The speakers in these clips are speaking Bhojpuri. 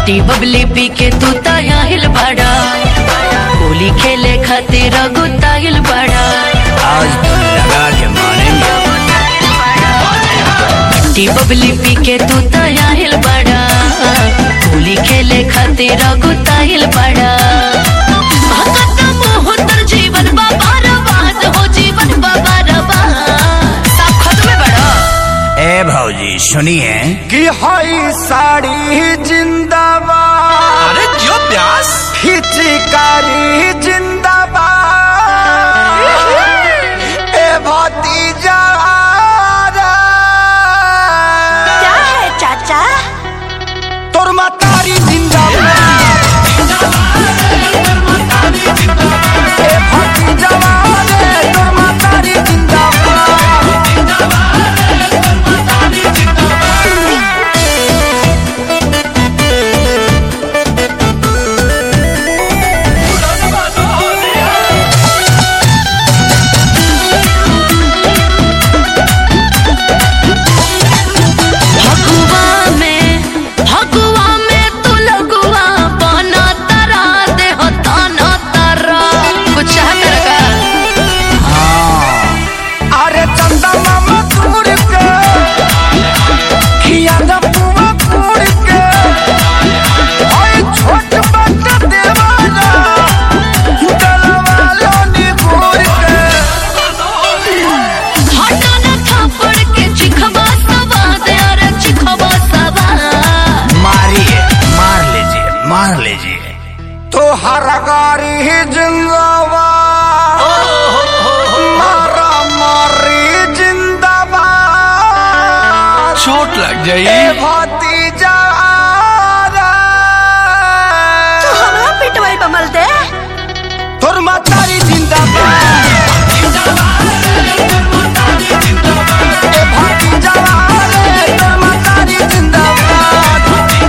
टी बबली पी के तू ताहिल बड़ा होली खेले खातिर गुताइल बड़ा आज तो लगा के मानेंगे टी बबली पी के तू ताहिल बड़ा होली खेले खातिर गुताइल बड़ा भगत मोहतर जीवन बाबा रबाद हो जीवन बाबा रबाद सब खत्म बड़ा ए भौजी सुनिए कि हई साड़ी जिंदाबाद अरे क्यों प्यास हिचकारी जिंदाबाद ए भतीजा क्या है चाचा तोर मातारी जिंदाबाद ए भतीजा रे तोर मातारी जिंदाबाद फगुआ में फगुआ में तू लगुआ बना तरा दे हो ताना तरा कुछ चाहत रखा अरे चंदा मामा तोड़ के खिया ना पुआ तोड़ के ओए छोट बट देवाना डलवा लो नी घोर के हटा ना थापड़ के चिखवा सवा दे अरे चिखवा सवा मारिए मार लीजिए मार लीजिए तो हर गारी ही जिंदाबाद मारा मारी जिंदाबाद चोट लग ए जाई भतीजा तू हमरा पिटवाई बमल दे तोर मातारी जिंदाबाद ए भतीजा रे तोर मातारी जिंदाबाद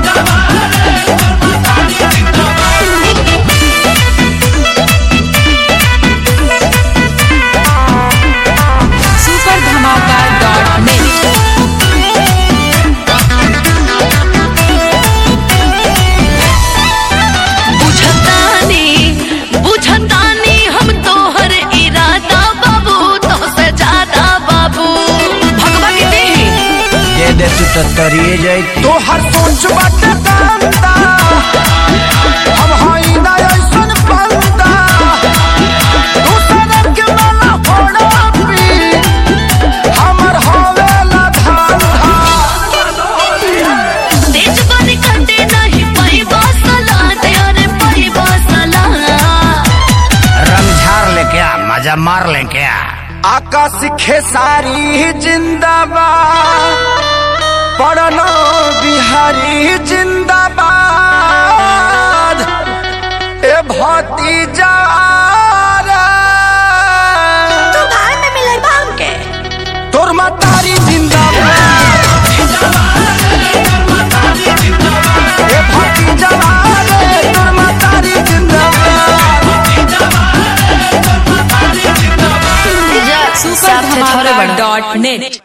सुपर धमाका डॉट नेट बुझतानी बुझतानी हम तोहर इरादा बाबू तो से ज्यादा बाबू भगवा के देही दे दे तू तो तरिए जाई तो हर सोच बाटे कांदा हम हई ना ऐसन बंदा दूसरे के माला फोड़ा पी हमर होवेला धांधा तेज बन कटे नहीं पाई बसला दे अरे पाई बसला रमझार ले क्या मजा मार ले क्या आकाश खेसारी जिंदाबाद पढ़ना बिहारी जिंदाबाद ए भतीजा तू भाई में मिले बाम के तोर मातारी जिंदाबाद ए भतीजा रे तोर मातारी जिंदाबाद सुपर धमाका डॉट नेट